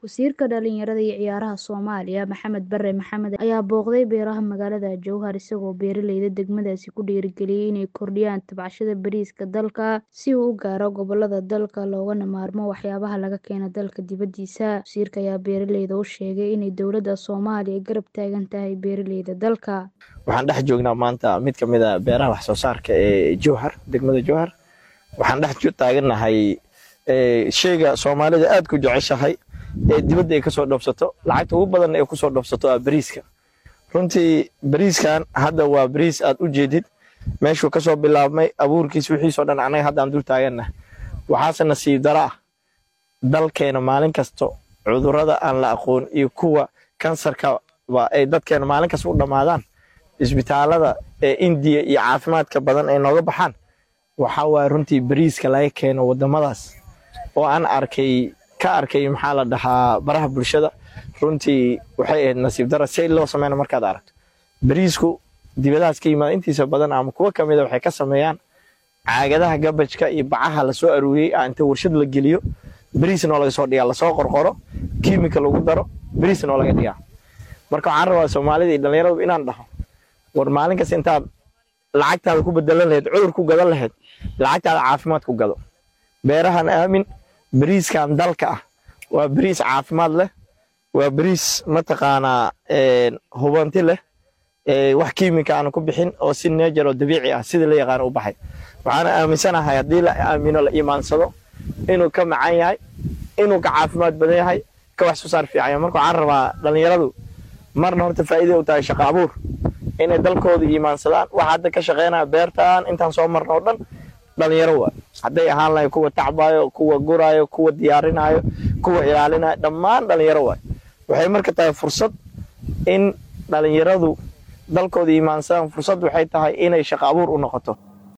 Wasiirka Dhalinyarada iyo Ciyaaraha Soomaaliya Maxamed Bare Maxamed ayaa booqday beeraha magaalada Jowhar isagoo beeraleyda degmadaasi ku dhiirigeliyay inay kordhiyaan tabcashada bariiska dalka si uu u gaaro gobollada dalka loogana maarmo waxyaabaha laga keeno dalka dibadiisa. Wasiirka ayaa beeraleyda u sheegay inay dowladda Soomaaliya garab taagan tahay beeraleyda dalka. Waxaan dhex joognaa maanta mid ka mid ah beeraha wax soo saarka ee Jowhar degmada Jowhar waxaan dhex taagannahay sheyga Soomaalida aad ku jeceshahay ee dibadda ay kasoo dhoofsato lacagta ugu badan ee kusoo dhoofsato waa bariiska runtii bariiskan hadda waa bariis aad u jeedid meeshuu kasoo bilaabmay abuurkiis wixiisoo dhan anaga hadda aan dul taaganna waxaase nasiib dara ah dalkeena maalin kasto cudurrada aan la aqoon iyo kuwa kansarka ay dadkeena maalin kasta u dhammaadaan isbitaalada ee indiya iyo caafimaadka badan ay nooga baxaan waxaa waaya runtii bariiska laga keeno waddamadaas oo aan arkay ka arkay maxaa la dhahaa baraha bulshada runtii waxay ahayd nasiib dara si loo sameyna markaad aragto bariisku dibadahaas ka yimaada intiisa badan ama kuwa ka mida waxay ka sameeyaan caagadaha gabajka iyo bacaha lasoo aruuriyey inta warshad la geliyo bariisnoo laga soo dhigaa lasoo qorqoro kiimika lagu daro bariisnoo laga dhigaa marka waxaan rabaa soomaalida iyo dhallinyaradu inaan dhaho war maalin kasta intaad lacagtaada ku bedelan lahayd cudur ku gadan lahayd lacagtaada caafimaad ku gado beerahan aamin bariiskan dalka ah waa bariis caafimaad leh waa bariis mataqaanaa hubanti leh wax kiimika aan ku bixin oo si neejar oo dabiici ah sida la yaqaano u baxay waxaana aaminsanahay haddii la aamino la iimaansado inuu ka macan yahay inuu ka caafimaad badan yahay ka wax soo saar fiican yahay marka waxaan rabaa dhallinyaradu marna horta faa'iiday u tahay shaqo abuur inay dalkooda iimaansadaan waxa hadda ka shaqeynaya beertan intaan soo marno oo dhan dhalinyaro waa hadday ahaan lahay kuwa tacbayo kuwa gurayo kuwa diyaarinayo kuwa ilaalinayo dhammaan dhalinyaro waay waxay marka tahay fursad in dhalinyaradu dalkooda iimaansadaan fursad waxay tahay inay shaqo abuur u noqoto